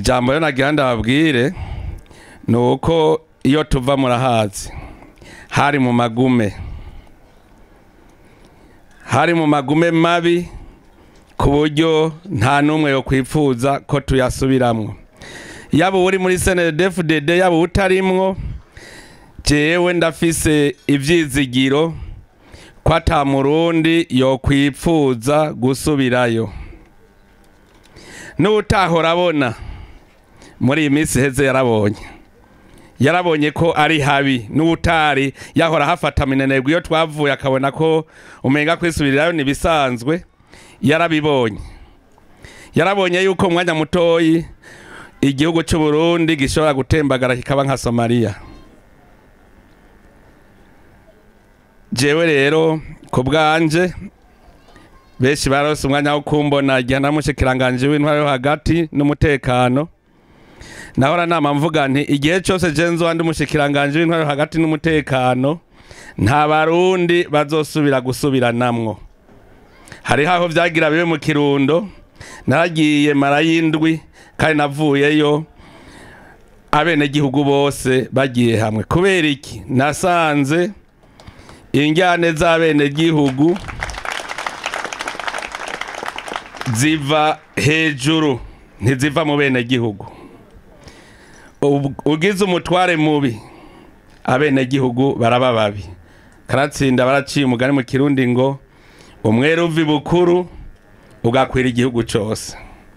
ijambo rero nagira ndababwire ni uko iyo tuva murahazi hari mu magume hari mu magume mabi ku buryo nta n'umwe yo kwifuza ko tuyasubiramwo yaba uri muri snedfdd yaba utarimwo jewe ndafise ivyizigiro ko ata murundi yo kwipfuza gusubirayo n'utahora abona muri iyi minsi heze yarabonye yarabonye ko ari habi n'utari yahora hafata minenegwe iyo twavuye akabona ko umenga kwisubirirayo nibisanzwe yarabibonye yarabonye yuko umwanya mutoyi igihugu cy'u Burundi gishobora gutembagara kikaba nka Somalia jewe rero ku bwanje benshi barose umwanya wo kumbona igihe namushikiranganje w'intwaro yo hagati n'umutekano nahora nama mvuga nti igihe cyose je nzoba ndi umushikiranganje w'intwaro yo hagati n'umutekano nta barundi bazosubira gusubiranamwo hariho aho vyagira bibe mu kirundo naragiye mara y'indwi kandi navuyeyo abenegihugu bose bagiye hamwe kubera iki nasanze injyane z'abenegihugu ziva hejuru ntiziva mu benegihugu Ub- ugize umutware mubi abenegihugu baraba babi karatsinda baraciye umugani mu kirundi ngo umwere uva ibukuru ugakwira igihugu cyose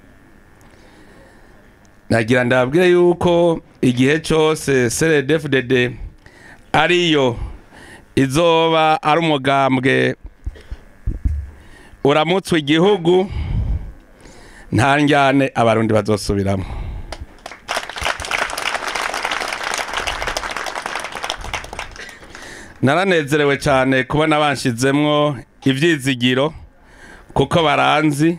nagira ndababwire yuko igihe cyose crdfdd ariyo izoba ari umugambwe uramutswe igihugu nta njyane abarundi bazosubiramo naranezerewe cyane kubona banshizemwo ivyizigiro kuko baranzi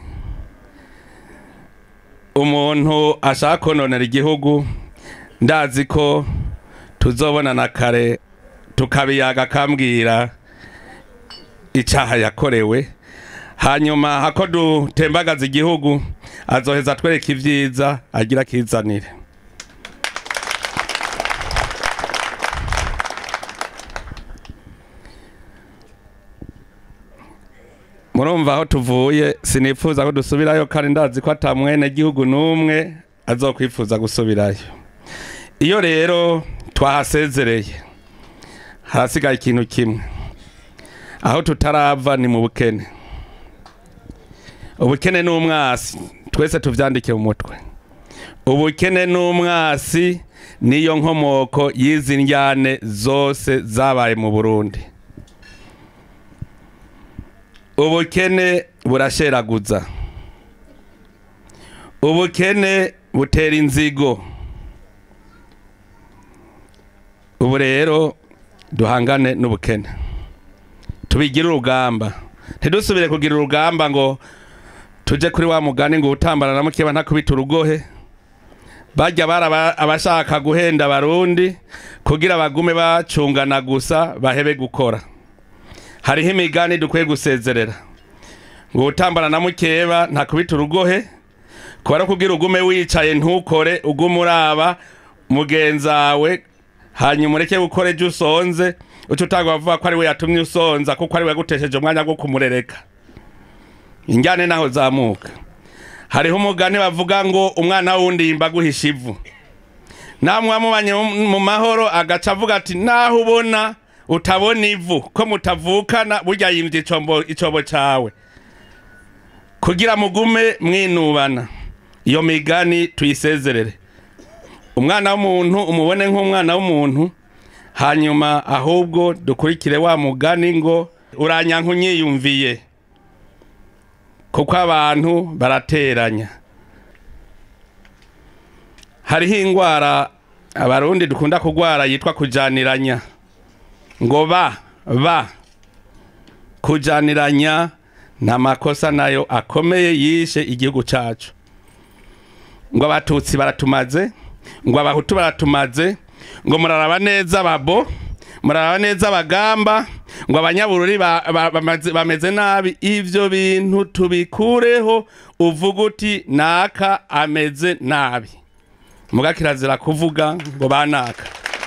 umuntu ashaka kononera igihugu ndazi ko tuzobonana kare tukabiyaga akambwira icaha yakorewe hanyuma hako dutembagaza igihugu azoheza atwereka ivyiza agira akizanire murumva aho tuvuye sinifuza ko dusubirayo kandi ndazi ko ata mwene gihugu n'umwe azokwifuza gusubirayo iyo rero twahasezereye harasigaye ikintu kimwe aho tutarava ni mu bukene ubukene n'umwasi twese tuvyandike mu mutwe ubukene n'umwasi niyo nkomoko y'izi njyane zose zabaye mu burundi ubukene burasheraguza ubukene butera inzigo ubu rero duhangane n'ubukene tubigire urugamba ntidusubire kugira urugamba ngo tuje kuri wa mugani ngo utambana na mukeba ntakubita urugohe bajya bari aba- abashaka guhenda abarundi kugira bagume bacungana gusa bahebe gukora hariho imigani dukwiye gusezerera ngo utambana na mukeba ntakubita urugohe kubara kugira ugume wicaye ntukore ugume uraba mugenzawe hanyuma ureke gukora ejo usonze uca utanga bavuga ko ari we yatumye usonza kuko ari we yagutesheje umwanya wo kumurereka injyane naho zamuka hariho umugani bavuga ngo umwana wundi yimba guhisha ivu namwe wamubanye mu- mu mahoro agaca avuga ati naho ubona utabona ivu ko mutavukana burya yimvye icombo icobo cawe kugira mugume mwinubana iyo migani tuyisezerere umwana w'umuntu umubone nk'umwana w'umuntu hanyuma ahubwo dukurikire wa mugani ngo uranyanka unyiyumviye kuko abantu barateranya hariho ingwara abarundi dukunda kugwara yitwa kujaniranya ngo ba ba kujaniranya ni amakosa nayo akomeye yishe igihugu cacu ngo abatutsi baratumaze ngo abahutu baratumaze ngo muraraba neza babo muraraba neza abagamba ngo abanyabururi ba- ba- bamaze- bameze nabi ivyo bintu tubikureho uvuga uti naka ameze nabi muga kirazira kuvuga ngo banaka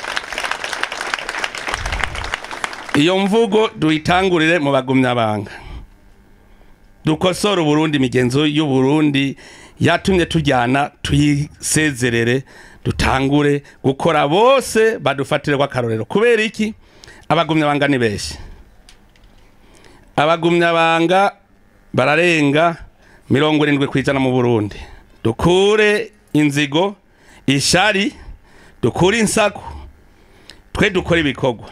iyo mvugo tuyitangurire mu bagumyabanga dukosora uburundi imigenzo y'uburundi yatumye tujyana tuyisezerere dutangure gukora bose badufatire akarorero kubera iki abagumyabanga ni benshi abagumyabanga bararenga mirongo irindwi ku ijana mu burundi dukure inzigo ishari dukure insaku twe dukora ibikorwa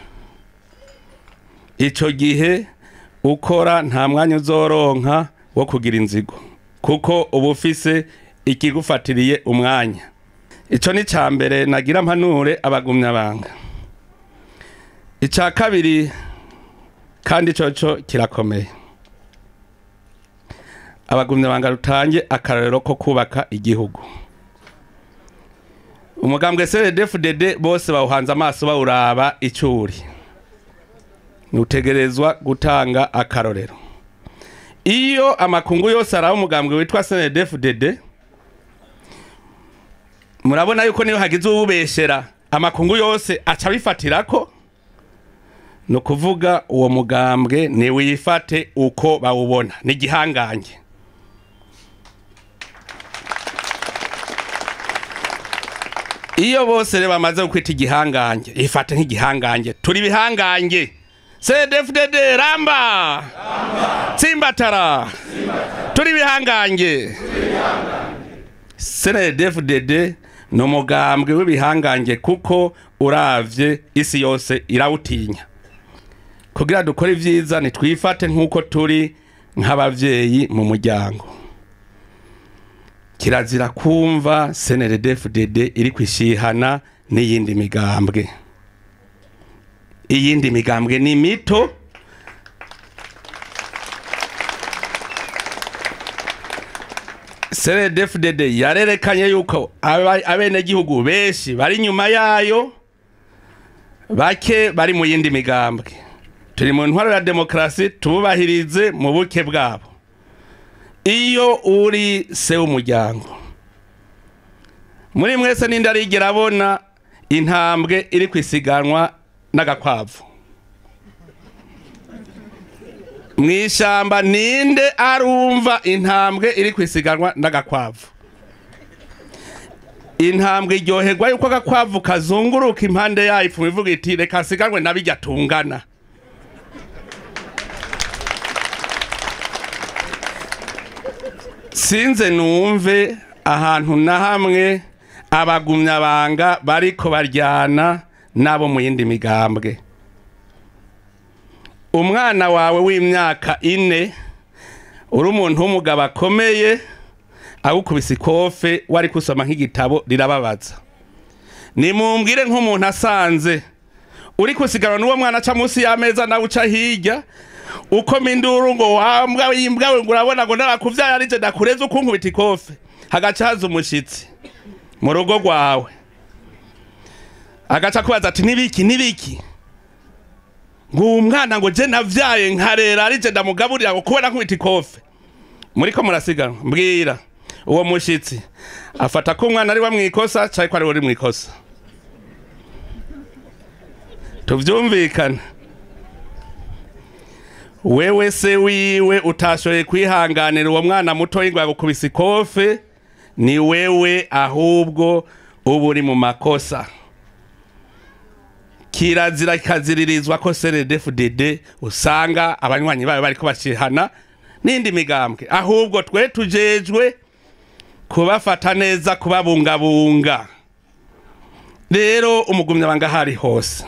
icyo gihe ukora nta mwanya uzoronka wo kugira inzigo kuko uba ufise ikigufatiriye umwanya icyo ni icya mbere nagira mpanure abagumyabanga icya kabiri kandi cyo cyo kirakomeye abagumyabanga rutange akarorero ko kubaka igihugu umugambwe crdfdd bose bawuhanze amaso bawuraba icyuri ntutegerezwa gutanga akarorero iyo amakungu yose araba umugambwe witwa crdfdd murabona yuko niyo hagize uwubeshera amakungu yose aca abifatira ko ni ukuvuga uwo mugambwe ntiwifate uko bawubona ni igihangange iyo bose rero bamaze kwita igihangange ifate nk'igihangange turi ibihangange cdfdd ramba tsimbatara turi ibihangange cdfdd ni umugambwe w'ibihangange kuko uravye isi yose irawutinya kugira dukore ibyiza nitwifate nk'uko turi nk'abavyeyi mu muryango kirazira kumva cnrdfdd iri kwishihana n'iyindi migambwe iyindi migambwe ni mito cnrdfdd yarerekanye yuko aba- abenegihugu benshi bari inyuma yayo bake bari mu yindi migambwe turi mu ntwaro ya demokarasi tububahirize mu buke bwabo iyo uri se w'umuryango muri mwese ninde arigera abona intambwe iri kwisiganwa n'agakwavu mu ishyamba ninde arumva intambwe iri kwisiganwa n'agakwavu intambwe iryoherwa yuko agakwavu kazunguruka impande yayo ipfuma ivuga iti reka nsiganwe nabijya tungana sinze numve ahantu na hamwe abagumyabanga bariko baryana n'abo mu yindi migambwe umwana wawe w'imyaka ine uri umuntu w'umugabo akomeye agukubise ikofe wari kusoma nk'igitabo rirababaza nimumbwire nk'umuntu asanze uri kusiganwa n'uwo mwana aca munsi y'ameza nawe uca hirya uko minduru ngo wambwa yimbwawe ngo urabona ngo narakuvyaye arije ndakureze ukunkubita ikofe hagaca haza umushitsi mu rugo rwawe agaca kubaza ati nibiki nibiki ngo uwo mwana ngo je navyaye nkarera arije ndamugaburira ngo kubera nkubita ikofe muriko murasiganwa mbwira uwo mushitsi afata ko umwana ari wa mwikosa cyari ko ari we uri mwikosa tuvyumvikana wewe se wiwe utashoboye kwihanganira uwo mwana muto ngo yagukubise ikofe ni wewe ahubwo uba uri mu makosa kirazira kikaziririzwa ko cndfdd usanga abanywanyi bayo bariko bashihana n'indi migambwe ahubwo twe tujejwe kubafata neza kubabungabunga rero umugumyabanga ahari hose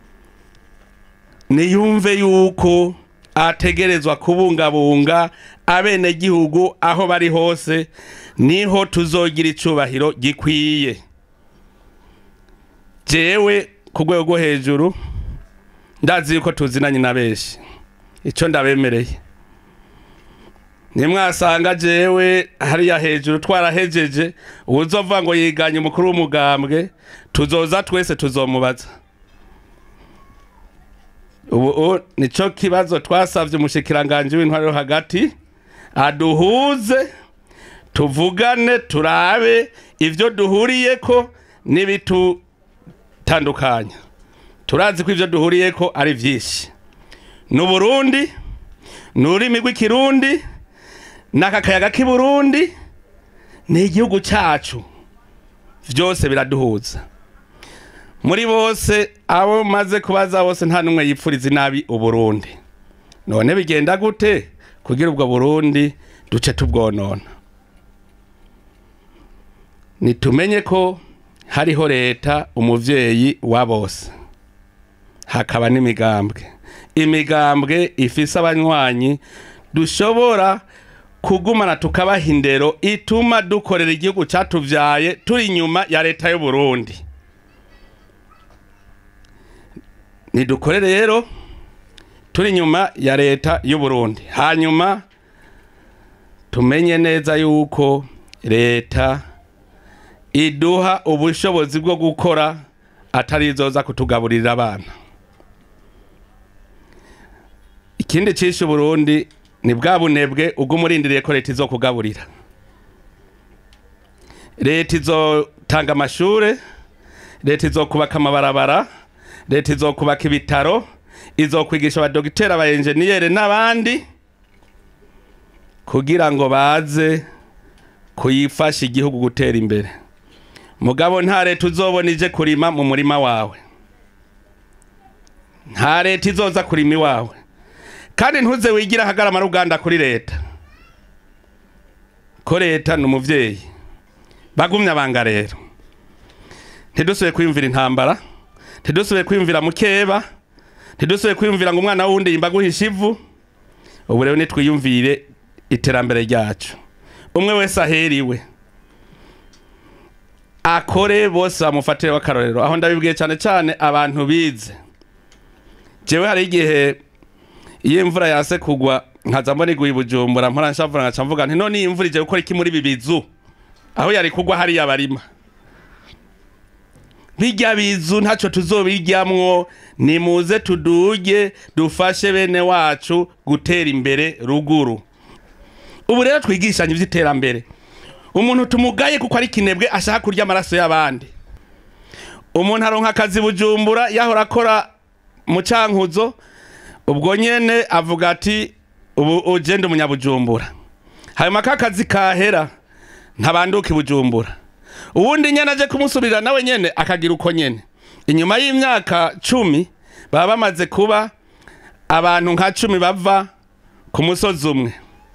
niyumve yuko ategerezwa kubungabunga abenegihugu aho bari hose niho tuzogira icubahiro gikwiye jewe ku rwego rwo hejuru ndazi yuko tuzinanye na benshi icyo ndabemereye nimwasanga jewe hariya hejuru twarahejeje uwuzovuga ngo yiganye umukuru w'umugambwe tuzoza twese tuzomubaza ubu nicyo kibazo twasabye umushikiranganje w'intwaro yo hagati aduhuze tuvugane turabe ivyo duhuriyeko n'ibitutandukanya turazi ko ivyo duhuriyeko ari vyinshi ni uburundi ni ururimi rw'ikirundi n'aka kayaga k'i burundi ni igihugu cacu vyose biraduhuza muri bose abo maze kubaza bose nta n'umwe yipfuriza inabi uburundi none bigenda gute kugira ubwo burundi duce tubwonona nitumenye ko hariho leta umuvyeyi wa bose hakaba n'imigambwe imigambwe ifise abanywanyi dushobora kugumana tukabaha indero ituma dukorera igihugu catuvyaye turi inyuma ya leta y'u Burundi nidukore rero turi inyuma ya leta y'u Burundi hanyuma tumenye neza yuko leta iduha ubushobozi bwo gukora atari izoza kutugaburira abana ikindi cishe Burundi ni bwa bunebwe ubwo umurindiriye ko leta izokugaburira leta izotanga amashure leta izokubaka amabarabara leta izokubaka ibitaro izokwigisha abadogiteri abayenjeniyeri n'abandi kugira ngo baze kuyifasha igihugu gutera imbere mugabo nta leta uzobona ije kurima mu murima wawe nta leta izoza kurima iwawe kandi ntuze wigira ahagarama ruganda kuri leta ko leta ni umuvyeyi bagumye abanga rero ntidusubire kwiyumvira intambara ntidusubire kwiyumvira mukeba ntidusubire kwiyumvira ngo umwana wundi yimba guhisha ivu ubu rero nitwiyumvire iterambere ryacu umwe wese aheriwe akore bose bamufatire w'akarorero aho ndabibwiye cyane cyane abantu bize jewe hari igihe iyo imvura yase kugwa nkaza mbona iguye bujumbura mpora nshavura nkaca mvuga nti none iyi imvura ije gukora iki muri ibi bizu aho yari kugwa hariya barima bijya bizu ntacyo tuzobiryamwo nimuze tuduge dufashe bene wacu gutera imbere ruguru ubu rero twigishanye iby'iterambere umuntu tumugaye kuko ari kinebwe ashaka kurya amaraso y'abandi umuntu aronka akazi bujumbura yahora akora mu cankuzo ubwo nyene avuga ati ubu ugenda umunyabujumbura hanyuma ka kazi kahera ntabanduka ibujumbura uwundi nyene aje kumusubirira nawe nyene akagira uko nyene inyuma y'imyaka cumi baba bamaze kuba abantu nka cumi bava ku musozi umwe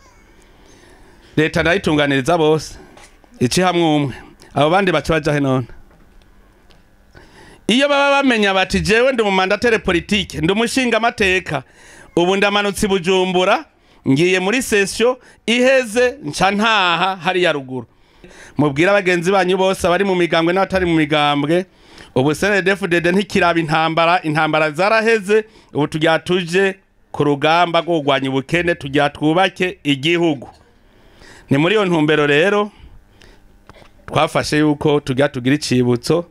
leta ndayitunganiriza bose ici hamwe umwe abo bandi baca bajahe none iyo baba bamenya bati jewe ndi umumandatere politike ndi umushinga amateka ubu ndamanutse bujumbura ngiye muri sesio iheze nca ntaha hariya ruguru mubwire abagenzi banyu bose abari mu migambwe n'abatari mu migambwe ubu snedfdd ntikiraba intambara intambara zaraheze ubu tugira tuje ku rugamba rwo kurwanya ubukene tugira twubake igihugu ni muri iyo ntumbero rero twafashe yuko tugira tugira icibutso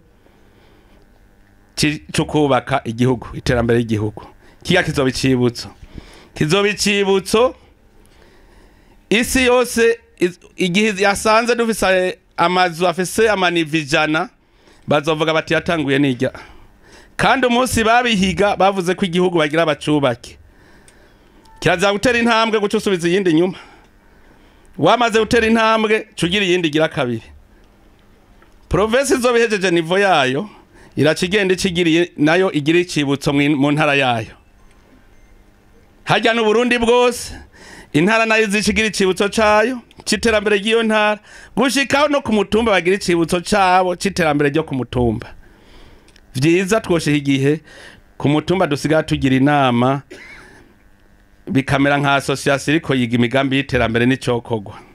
cyo kubaka igihugu iterambere ry'igihugu kiga kizoba icibutso kizoba icibutso isi yose igihe yasanze dufise amazu afise amanivi ijana bazovuga bati yatanguye nijya kandi umunsi babihiga bavuze ko igihugu bagira bacubake kirazira gutera intambwe guca usubiza iyindi nyuma wamaze gutera intambwe cugira iyindi igira kabiri provinsi izoba ihejeje nivo yayo iraca igenda ikigiriye nayo igira icibutso mu ntara yayo hajya n'uburundi bwose intara nayo izikigira icibutso cayo c'iterambere ry'iyo ntara gushikaho no ku mutumba bagira icibutso cabo c'iterambere ryo ku mutumba vyiza twoshiha igihe ku mutumba dusigaye tugira inama bikamera nka asosiyasiyo iriko yiga imigambi y'iterambere n'icokorwa